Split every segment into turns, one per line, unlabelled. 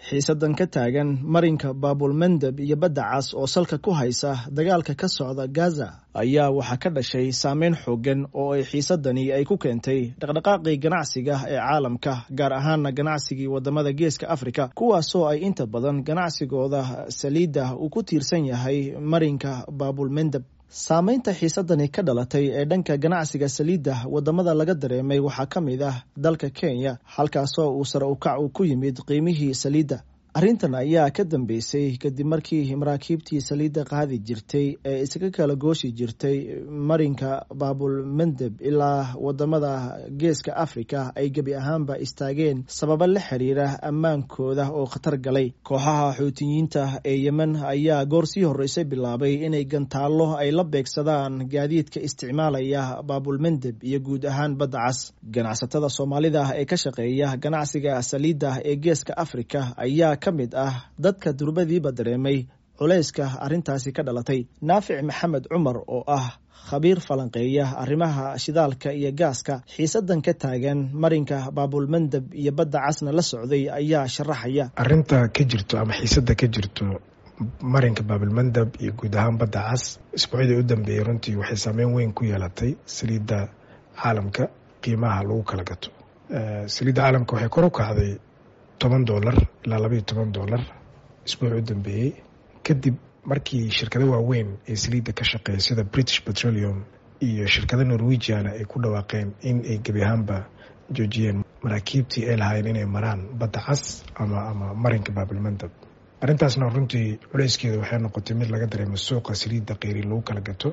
xiisadan ka taagan marinka baabulmandeb iyo badda cas oo salka ku haysa dagaalka ka socda gaza ayaa waxaa ka dhashay saameyn xoogan oo ay xiisadani ay ku keentay dhaqdhaqaaqii ganacsiga ee caalamka gaar ahaana ganacsigii wadamada geeska afrika kuwaasoo ay inta badan ganacsigooda saliidda uu ku tiirsan yahay marinka baabulmandeb saameynta xiisadani ka dhalatay ee dhanka ganacsiga saliidda wadamada laga dareemay waxaa ka mid ah dalka kenya halkaasoo uu sare ukac uu ku yimid qiimihii saliidda arrintan ayaa ka dambeysay kadib markii maraakiibtii saliidda qaadi jirtay ee isaga kala gooshi jirtay marinka baabulmandeb ilaa wadamada geeska afrika ay gebi ahaanba istaageen sababo la xiriira ammaankooda oo khatar galay kooxaha xuutiyiinta ee yemen ayaa goor sii horreysay bilaabay inay gantaallo ay la beegsadaan gaadiidka isticmaalaya baabulmandeb iyo guud ahaan badda cas ganacsatada soomaalida ee ka shaqeeya ganacsiga saliidda ee geeska afrika ayaa ka mid ah dadka durbadiiba dareemay culayska arrintaasi ka dhalatay naafic maxamed cumar oo ah khabiir falanqeeya arrimaha shidaalka iyo gaaska xiisadan ka taagan marinka baabulmandeb iyo badda casna la socday ayaa sharaxaya
arrinta ka jirto ama xiisada ka jirto marinka baabulmandeb iyo guud ahaan badda cas isbuucyadii u dambeeyey runtii waxay saameyn weyn ku yeelatay saliidda caalamka qiimaha lagu kala gato saliidda caalamka waxay kor u kacday toban dolar ilaa labaiyo toban dolar isbuuc u dambeeyey kadib markii shirkado waaweyn ee saliidda ka shaqeeya sida british petroleum iyo shirkado norwegiana ay ku dhawaaqeen in ay gebi ahaanba joojiyeen maraakiibtii ay lahaayeen inay maraan badda cas ama ama marinka baabilmandab arrintaasna runtii culeyskeeda waxay noqotay mid laga dareemo suuqa saliidda qeyri lagu kala gato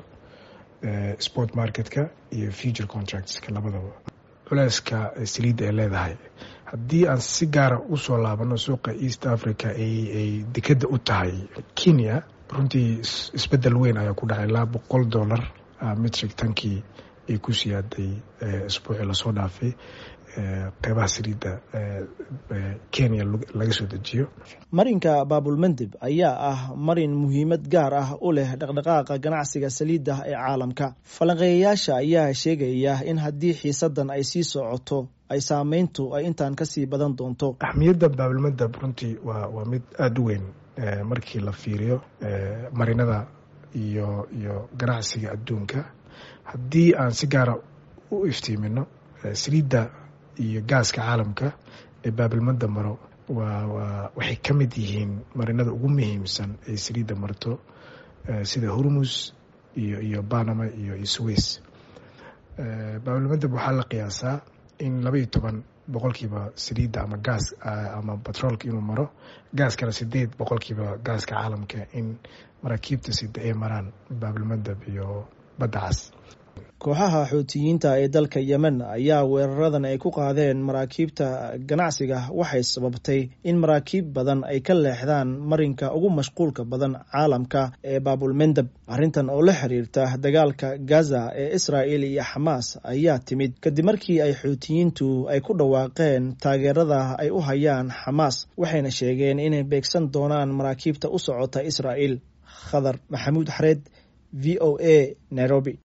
sport marketka iyo future contractska labadaba culeyska saliidda ay leedahay haddii aan si gaara usoo laabano suuqa east africa ay dekeda u tahay kenya runtii isbedel weyn ayaa ku dhacay ilaa boqol dollar metric tankii ay ku siyaaday isbuucii lasoo dhaafay qeybaha saliidda kenya laga soo dejiyo
marinka baabulmandeb ayaa ah marin muhiimad gaar ah u leh dhaqdhaqaaqa ganacsiga saliidda ee caalamka falanqeeyayaasha ayaa sheegaya in haddii xiisadan ay sii socoto ay saameyntu ay intaan kasii badan doonto
axmiyadda baabilmandeb runtii waa waa mid aada u weyn markii la fiiriyo marinada iyo iyo ganacsiga adduunka haddii aan si gaara u iftiimino saliidda iyo gaaska caalamka ee baabilmandeb maro waa waa waxay ka mid yihiin marinada ugu muhiimsan ee saliidda marto sida hormus iyo iyo banama iyo iyo sways baabilmandeb waxaa la qiyaasaa in laba iyo toban boqolkiiba saliidda ama gaas ama batroolka inuu maro gaaskana sideed boqolkiiba gaaska caalamka in maraakiibta sida ay maraan baabilmandeb iyo badda cas
kooxaha xuutiyiinta ee dalka yemen ayaa weeraradan ay ku qaadeen maraakiibta ganacsiga waxay sababtay in maraakiib badan ay ka leexdaan marinka ugu mashquulka badan caalamka ee baabulmandeb arrintan oo la xiriirta dagaalka gaza ee israa'il iyo xamaas ayaa timid kadib markii ay xuutiyiintu ay ku dhawaaqeen taageerada ay u hayaan xamaas waxayna sheegeen inay beegsan doonaan maraakiibta u socota israa'il khadar maxamuud xareed v o a nairobi